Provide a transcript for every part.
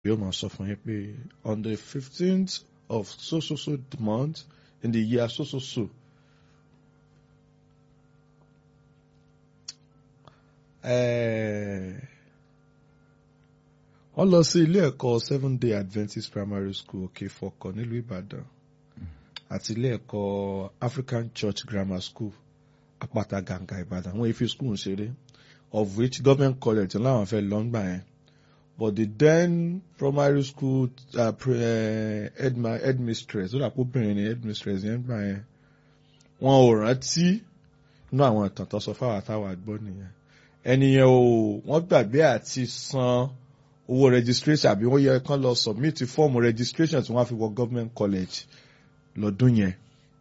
yóò máa sọ fún yín pé on the fifteenth of so so so month in the year so so so. wọ́n lọ sí ilé ẹ̀kọ́ seven day adventist primary school òkè fọkọ nílùú ìbàdàn àti ilé ẹ̀kọ́ african church grammar school àpáta gàǹgà ìbàdàn wọ́n fi school ṣeré of which government college láwọn fẹ́ lọ́ngbà yẹn but the then primary school uh, pre, uh, headma, headmistress ó dàpọ̀ obìnrin ni headmistress yẹn gbà yẹn wọn ò rántí inú àwọn ìtàn tó sọ fáwọn àtàwọn àgbọ̀ nìyẹn ẹnìyẹn ò wọ́n gbàgbé àti san owó registration àbí wọ́n yẹ kán lọ submit fọ́ọ̀mù registration tí wọ́n á fi wọ government college lọ́dún yẹn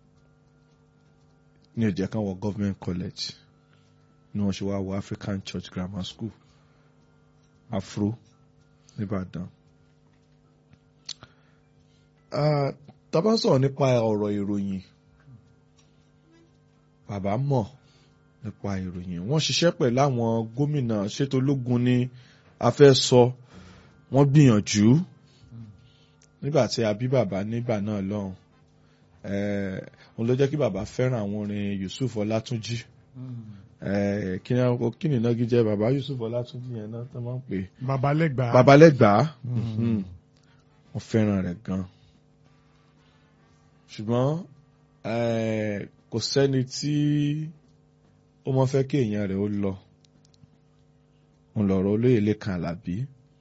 ní ó jẹ́ kán wọ government college ni wọ́n ṣe wá wọ African Church Grammar School Afro nìbàdàn. tá bá sọ̀rọ̀ nípa ọ̀rọ̀ ìròyìn bàbá mọ̀ nípa ìròyìn wọ́n ṣiṣẹ́ pẹ̀lú àwọn gómìnà ṣètò ológun ní a fẹ́ sọ wọ́n gbìyànjú nígbà tí a bí bàbá nígbà náà lọ́hùn òun ló jẹ́ kí bàbá fẹ́ràn àwọn orin Yusuf Ọlátúnjí kí ni ìnági jẹ́ bàbá Yusuf Ọlátúnjí yẹn náà tó máa ń pè é. babalẹ́gbàá babalẹ́gbàá wọ́n fẹ́ràn rẹ̀ gan ṣùgbọ́n kò sẹ́ni tí ó mọ fẹ́ kí èèyàn rẹ̀ ó lọ òun lọ̀rọ̀ olóyè Lékan Àlàbí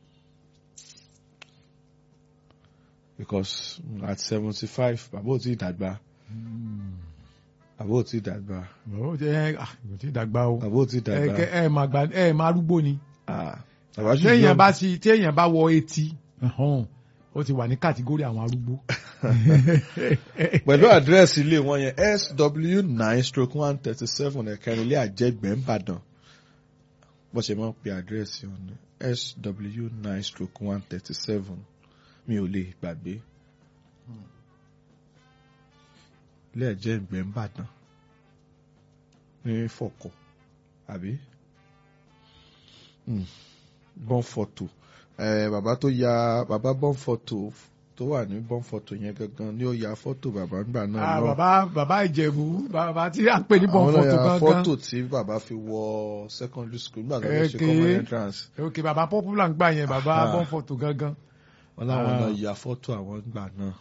because at seventy five bàbá ò tí ì dàgbà bàbá ò tí ì dàgbà bàbá ò tí ò tí ì dàgbà o bàbá ò tí ì dàgbà ẹ ẹ máa gbà ẹ máa arúgbó ni bàbá ṣì téèyàn yọ bá ti téèyàn bá wọ etí ó ti wà ní kàtígórì àwọn arúgbó. pẹ̀lú àdírẹ́sì ilé wọn yẹn SW nine stroke one thirty seven ẹ̀kẹrin ilé àjẹgbẹ́ ńbàdàn bó ṣe máa ń pe àdírẹ́sì ọ̀nà SW nine stroke one thirty seven mi ò lè gbàgbé ilé àjẹgbẹ́ ńbàdàn ní fọ̀kọ̀ àbí bọ́n fọ́tò bàbá tó ya bàbá bọ́n fọ́tò tó wà ní bọ́n fọ́tò yẹn gangan ni ó ya fọ́tò bàbá ńgbà náà Ah, lọ. bàbá bàbá ìjẹ̀bú bàbá tí à ń pè ní bọ́n àwọn náà fọ́tò ya gangan fọ́tò tí bàbá fi wọ secondary school nígbà tó fẹ́ ṣe Okay. common entrance. ok bàbá popular ń gbà yẹn bàbá Aha. bọ́n fọ́tò gangan. wọn láwọn Ah. náà ya fọ́tò àwọn gbà náà.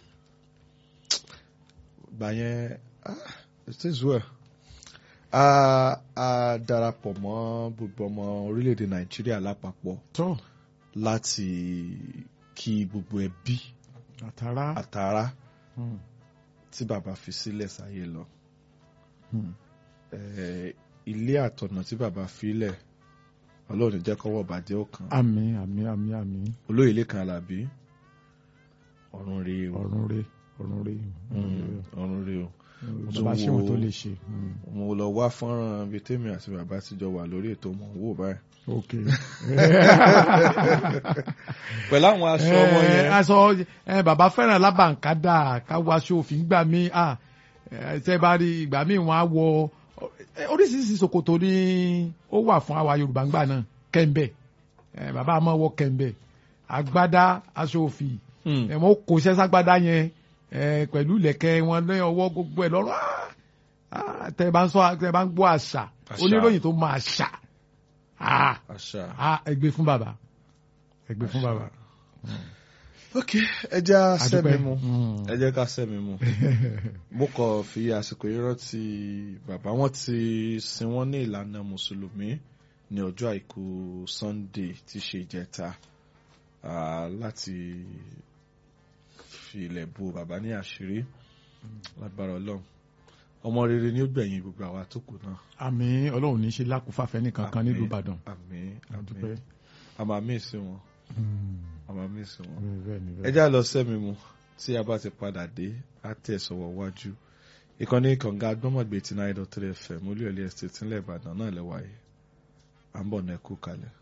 gbà yẹn ah, it is well. a a darapọ̀ mọ́ gbogbo ọmọ orílẹ̀-èdè nàìjíríà lápapọ̀ tó láti kí gbogbo ẹbí àtàrà. àtàrà Hmm. tí bàbá fi sílẹ̀ sáyé lọ. Hmm. Eh, ilé àtọ̀nà tí bàbá filẹ̀ ọlọ́run jẹ́ kọ́wọ́ bàjẹ́ ọ̀kan àmín àmín àmín àmín olóyè Lékan Àlàbí ọ̀run rèé o ọ̀run rè ọ̀run rè Mm, ọ̀run rèé o tún bàbá ṣé wọn wo- tó lè ṣe. Hmm. mo lọ wá fọ́nrán bíi tèmi àti bàbá ti jọ wà lórí ètò mọ̀ ń wò báyìí ok. pẹ̀lú àwọn aṣọ ọmọ Eh, yẹn aṣọ eh, bàbá fẹ́ràn lábàǹkádà ká wọ aṣọ òfin gbà mí ah, eh, tẹ́ bá rí ìgbà míì wọ́n á wọ eh, oríṣiríṣi ṣòkòtò ni ó wà fún àwa Yorùbá ńgbà náà kẹ́ńbẹ̀ Eh, bàbá máa wọ kẹ́ńbẹ̀ agbádá aṣọ òfì Hmm. ẹ̀ wọ́n kò ṣẹ́ ságbádá yẹn eh, pẹ̀lú ìlẹ̀kẹ̀ wọn lé ọwọ́ gbogbo ẹ̀ lọ́rùn ah, ah, tẹ́ bá ń sọ tẹ́ bá ń gbọ́ àṣà Àṣà. oníròyìn tó máa ṣà ah, àṣà. ah, ẹ gbé fún bàbá ẹ gbé fún bàbá. ok ẹ jẹ́ ká sẹ́mi Àdúpẹ́. mu Mm. ẹ jẹ́ ká sẹ́mi mu mo kàn fi àsìkò yìí rántí bàbá wọn ti sin wọn ní ìlànà mùsùlùmí ní ọjọ́ àìkú Sunday tí ṣe ìjẹta ah, láti fi ilẹ̀ bo bàbá ní àṣírí lágbára Ọlọ́run ọmọ rere ni ó gbẹ̀yìn gbogbo àwa tó kù náà àmín ọlọ́run ní í ṣe lákùúfàfẹ́ nìkan kan nílùú Àmín, ìbàdàn. àmín àdúpẹ́. àmín àmà mí sí wọn àmà mí sí wọn bẹ́ẹ̀ ni ẹ bẹ́ẹ̀. já lọ sẹ́mi mu tí a bá ti padà dé á tẹ̀ sọ̀wọ́ wájú ìkànnì kànga agbọ́mọ̀gbé tí náírà three fm olúyọ̀lé estate ńlẹ̀ ìbàdàn náà lẹ́wàá yìí à ń bọ̀ náà kú kalẹ̀.